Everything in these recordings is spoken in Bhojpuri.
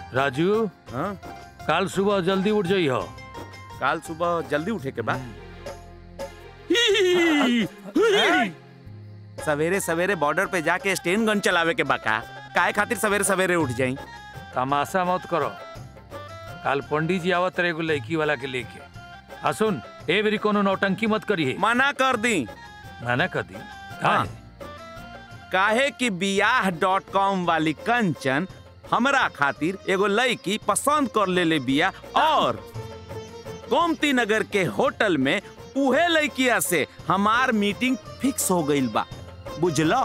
राजू हाँ कल सुबह जल्दी उठ जाई हो काल सुबह जल्दी उठे के बाद सवेरे सवेरे बॉर्डर पे जाके स्टेन गन चलावे के बाका काहे खातिर सवेरे सवेरे उठ जाई तमाशा मत करो कल पंडित जी आवत रहे एगो लड़की वाला के लेके आ सुन ए बेरी कोनो नौटंकी मत करिए मना कर दी मना कर दी हाँ। काहे कि बियाह डॉट कॉम वाली कंचन हमरा खातिर एगो लड़की पसंद कर ले ले बिया और गोमती नगर के होटल में उहे लड़किया से हमार मीटिंग फिक्स हो गईल बा बुझलो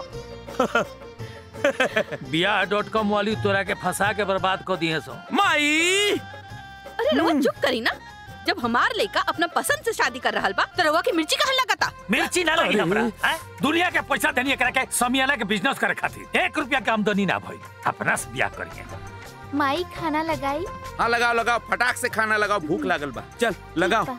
बियाह डॉट कॉम वाली तोरा के फंसा के बर्बाद कर दिए सो माई अरे रउआ चुप करी ना जब हमार लड़का अपना पसंद से शादी कर रहा बा तो रउआ की मिर्ची कहाँ लगाता मिर्ची ना लगी हमरा हैं? दुनिया के पैसा देनी एकरा के समियाना के बिजनेस करे खातिर एक रुपया के आमदनी ना भई अपना से बियाह करिए माई खाना लगाई हाँ लगाओ लगाओ फटाक से खाना लगाओ भूख लागल बा चल लगाओ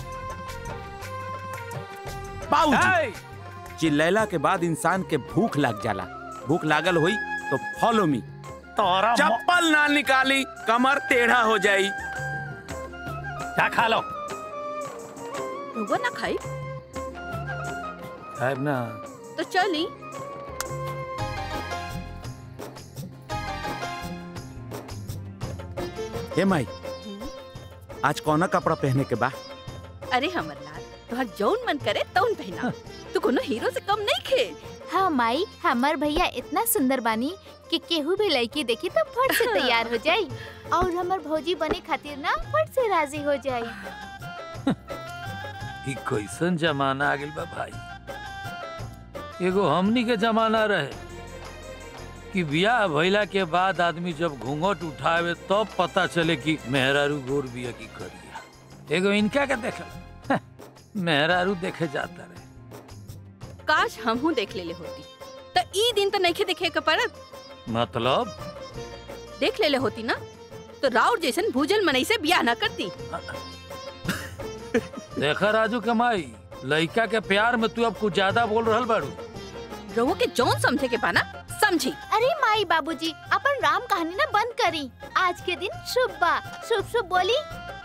पाऊ चिल्लैला के बाद इंसान के भूख लग जाला भूख लागल हुई तो फॉलो मी तोरा चप्पल ना निकाली कमर टेढ़ा हो जाई क्या खा लो रउआ ना खाई साहब ना तो चली हे माई आज कौना कपड़ा पहने के बा अरे हमर लाल तुहार जौन मन करे तौन पहना तू कोनो हीरो से कम नहीं खे हाँ माई हमार भैया इतना सुंदर बानी कि केहू भी लड़की देखी तो फट से तैयार हो जाई और हमार भौजी बने खातिर ना फट से राजी हो जाई ई कैसन जमाना आ गेल बा भाई एगो हमनी के जमाना रहे कि बियाह भइला के बाद आदमी जब घूंघट उठावे तब पता चले कि मेहरारू गोर बिया की करिया एगो इनका के देखल मेहरारू देखे जाता रहे काश हमहू देख लेले होती तो ई दिन तो नहीं देखे के पड़त मतलब देख लेले होती ना तो राउर जैसन भूजल मनई से बियाह ना करती देखा राजू के माई लड़का के प्यार में तू अब कुछ ज्यादा बोल रहल बाड़ू रउआ के जौन समझे के पाना समझी अरे माई बाबूजी अपन राम कहानी ना बंद करी आज के दिन शुभ बा शुभ शुभ बोली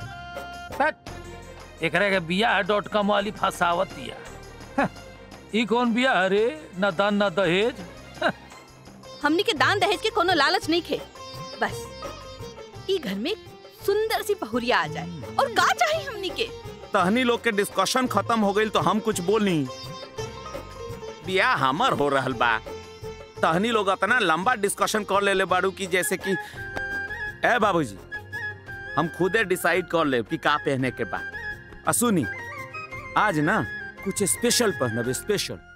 एकरा के बियाह डॉट कॉम वाली फसावत दिया हं, ई कौन बियाह रे न दान न दहेज हमनी के दान दहेज के कोनो लालच नहीं खे बस ई घर में सुंदर सी बहुरिया आ जाए और का चाहिए हमनी के तहनी लोग के डिस्कशन खत्म हो गई तो हम कुछ बोली बियाह हमर हो रहल बा तहनी लोग इतना लंबा डिस्कशन कर लेले बाड़ू की जैसे कि ए बाबूजी हम खुदे डिसाइड कर ले कि का पहने के बा असुनी आज ना कुछ स्पेशल पहनब स्पेशल